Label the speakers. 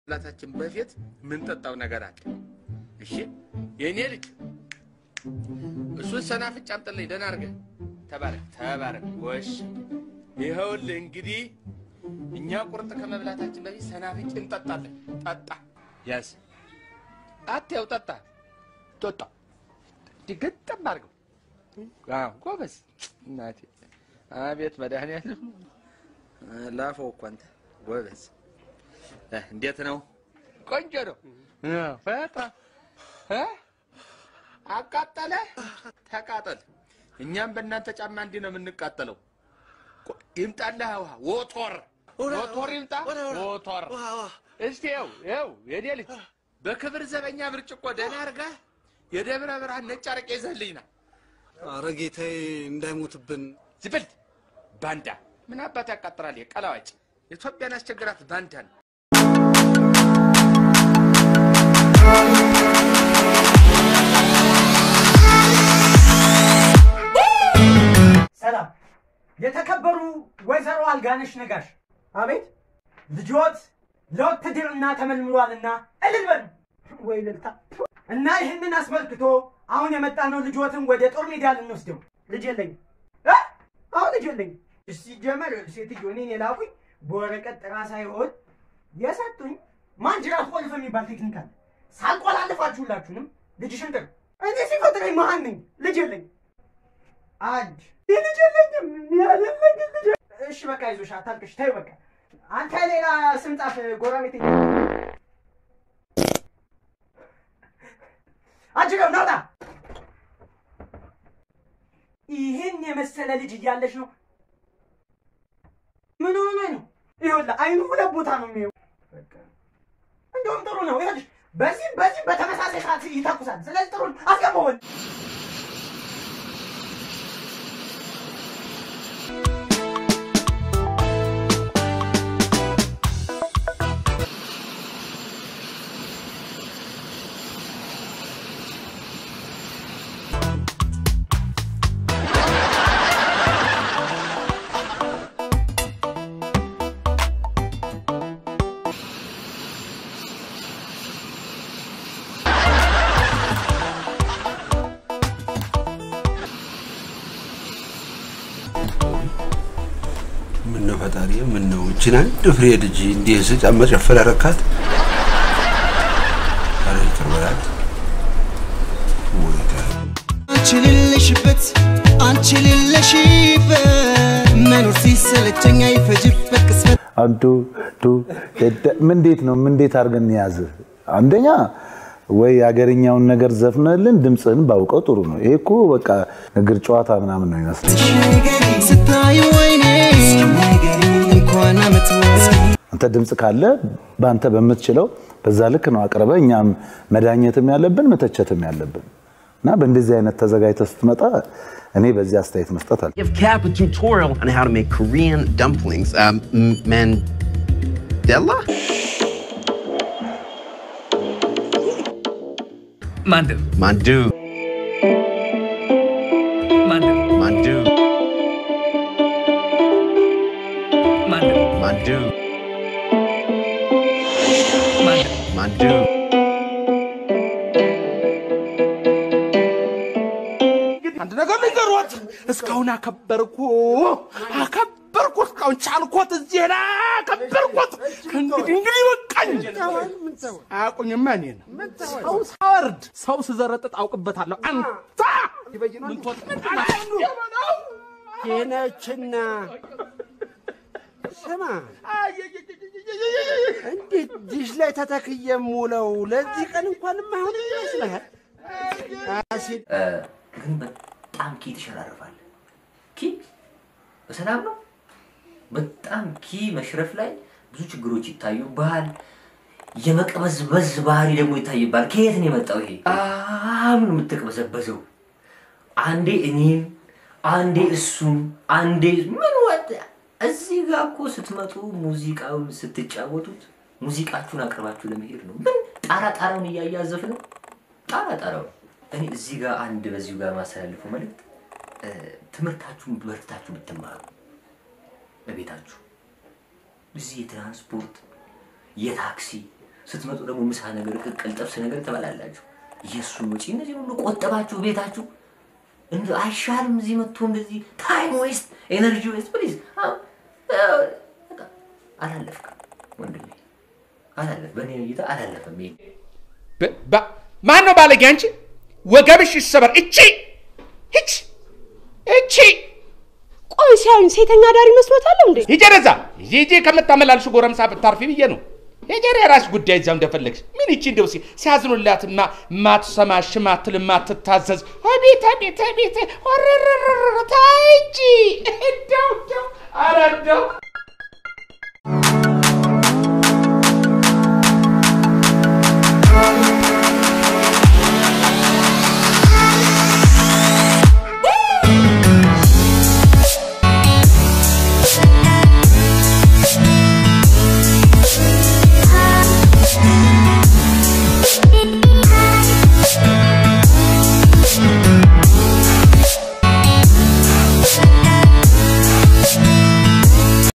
Speaker 1: ላታችን በፊት የምንጠጣው ነገር አለ። እሺ የእኔ ልጅ እሱን ሰናፍጭ አምጥልኝ። ደህና አድርገህ ተባረክ ተባረክ። ጎሽ ይኸውልህ እንግዲህ እኛ ቁርጥ ከመብላታችን በፊት ሰናፍጭ እንጠጣለን። ጠጣ ያዝ አትያው ጠጣ ጠጣ ድግጥም አድርገው። አዎ ጎበዝ እናቴ። አቤት መድኃኒዓለም ላፈው እኮ አንተ ጎበዝ። እ እንዴት ነው? ቆንጆ ነው። በጣም እ አቃጠለ ተቃጠል። እኛም በእናንተ ጫማ እንዲህ ነው የምንቃጠለው። ቆ- ይምጣልህ ውሃ ዎቶር ዎቶር ይምጣ ዎቶር። እስቲ ይኸው ይኸው የኔ ልጅ በክብር ዘበኛ ብርጭቆ ደህና አድርገህ የደብረ ብርሃን ነጭ አረቄ ይዘህልኝ ና።
Speaker 2: አረ ጌታዬ እንዳይሞትብን።
Speaker 1: ዝብል ባንዳ ምን አባት ያቃጥራል? ቀላዋጭ ኢትዮጵያን አስቸግራት ባንዳ ነው።
Speaker 3: ሰላም የተከበሩ ወይዘሮ አልጋነሽ ነጋሽ። አቤት ልጆት ለውትድርና ተመልምሏልና እልል በሉ ወይ እልልታ። እና ይህንን አስመልክቶ አሁን የመጣ ነው ልጆትን ወደ ጦር ሜዳ ልንወስደው። ልጅ የለኝም እ? አሁን ልጅ የለኝም። ሲጀመር ሴትዮ እኔን የላኩኝ በወረቀት ጥራ ሳይሆን የሰጡኝ ማንጅራት ቆልፍ የሚባል ቴክኒክ አለ። ሳልቆላልፋችሁላችሁንም ልጅሽን ጥሩ። እኔ ሲፈጥረኝ መሀን ነኝ። ልጅ የለኝም። አንድ ልጅ የለኝም ያለለኝ ልጅ እሺ በቃ ይዞሽ አታልቅሽ ተይው በቃ አንተ ሌላ ስም ጻፍ ጎረቤት አጅገው ናውጣ ይህን የመሰለ ልጅ እያለሽ ነው ምን ሆነ ነው ይኸውልህ አይኑ ሁለት ቦታ ነው የሚየው በቃ እንደውም ጥሩ ነው ይኸውልሽ በዚህም በዚህም በተመሳሳይ ሰዓት ይተኩሳል ስለዚህ ጥሩ ነው አስገባውን
Speaker 4: ምነው ፈጣሪ ምነው እችን አንድ ፍሬ ልጅ እንዲህ ስጫማ ጨፈር ያረካት? ኧረ ይቅር በላት። ሞኒታ
Speaker 5: አንቺ ሌለሽበት አንቺ ሌለሽበት መኖር ሲሰለቸኝ አይፈጅበት ቅጽበት
Speaker 6: አንዱ ዱ ደደ- ምን እንዴት ነው ምን እንዴት አድርገን ያዝ አንደኛ ወይ የሀገርኛውን ነገር ዘፍነልን ድምፅህን ባውቀው ጥሩ ነው። ይሄ እኮ በቃ እግር ጨዋታ ምናምን ነው ይመስል
Speaker 5: ስታዩ ወይኔ እንኳን አመት
Speaker 6: አንተ ድምፅ ካለ በአንተ በምትችለው በዛ ልክ ነው አቅርበ እኛም መዳኘትም ያለብን መተቸትም ያለብን እና በእንደዚህ አይነት ተዘጋጅተህ ስትመጣ እኔ በዚህ aስተያየት መስጠት አለ
Speaker 7: Give Cap a tutorial on how to make Korean dumplings. Um, M- Mandela?
Speaker 8: 만두
Speaker 7: Mandu.
Speaker 8: 만두
Speaker 7: Mandu.
Speaker 8: 만두
Speaker 7: Mandu.
Speaker 8: 만두
Speaker 7: Mandu.
Speaker 1: አንድ ነገር ንገሯት። እስካሁን አከበርኩ አከበርኩ፣ እስካሁን ቻልኮት፣ እዚህ ላ አከበርኩት። ከእንግዲህ እንግዲህ በቃኝ። አያውቁኝማ እኔን ሰው ሳወርድ ሰው ስዘረጥጥ አውቅበታለሁ። አንተ ምን ትወጣለህ?
Speaker 9: ቴነችና ስማ፣ እንዴት ዲሽ ላይ ተተክዬ የምውለው ለዚህ ቀን እንኳን የማይሆን ይመስልሃል? አሲድ
Speaker 10: ግን በጣም ኪ ትሸራርፋለህ። ኪ በሰላም ነው። በጣም ኪ መሽረፍ ላይ ብዙ ችግሮች ይታዩብሃል። የመቅበዝበዝ ባህሪ ደግሞ ይታይባል። ከየት ነው የመጣው ይሄ? በጣም ነው የምትቅበዘበዘው። አንዴ እኔም፣ አንዴ እሱም፣ አንዴ ምን ወጥ እዚህ ጋር እኮ ስትመጡ ሙዚቃውን ስትጫወቱት ሙዚቃችሁን አቅርባችሁ ለመሄድ ነው። ምን ጣራ ጣራውን እያያዘፍ ነው ጣራ ጣራውን እኔ እዚህ ጋር አንድ በዚሁ ጋር ማስተላልፈው መልእክት እ፣ ትምህርታችሁን በርትታችሁ ብትማሩ በቤታችሁ እዚህ የትራንስፖርት የታክሲ ስትመጡ ደግሞ ምሳ ነገር፣ ቅቅል፣ ጥብስ ነገር ትበላላችሁ። የእሱን ወጪ እነዚህ ሁሉ ቆጠባችሁ ቤታችሁ እንደ አይሻልም? እዚህ መጥቶ እንደዚህ ታይም ዌስት ኤነርጂ ዌስት ፕሊዝ። አላለፍክም ወንድሜ፣ አላለፍ በእኔ እይታ አላለፈም። ይሄ
Speaker 1: ማን ነው ባለጌ? አንቺ ወገብሽ ይሰበር። እቺ እቺ እቺ
Speaker 11: ቆይ ሲያዩኝ ሴተኛ ዳሪ መስሎታለሁ እንዴ?
Speaker 1: ሂጂ ወደዛ ሂጂ ሂጂ። ከምታመላልሽ ጎረምሳ ብታርፊ ብዬ ነው። ሂጂ ወደ የራስሽ ጉዳይ እዛው እንደፈለግሽ። ምን ይቺ እንደው ሲ- ሲያዝኑላት ማ- ማትሰማሽ ማትል ማትታዘዝ አቤት አቤት አቤት ወረረረረ ታይ እንጂ እንደው እንደው ኧረ እንደው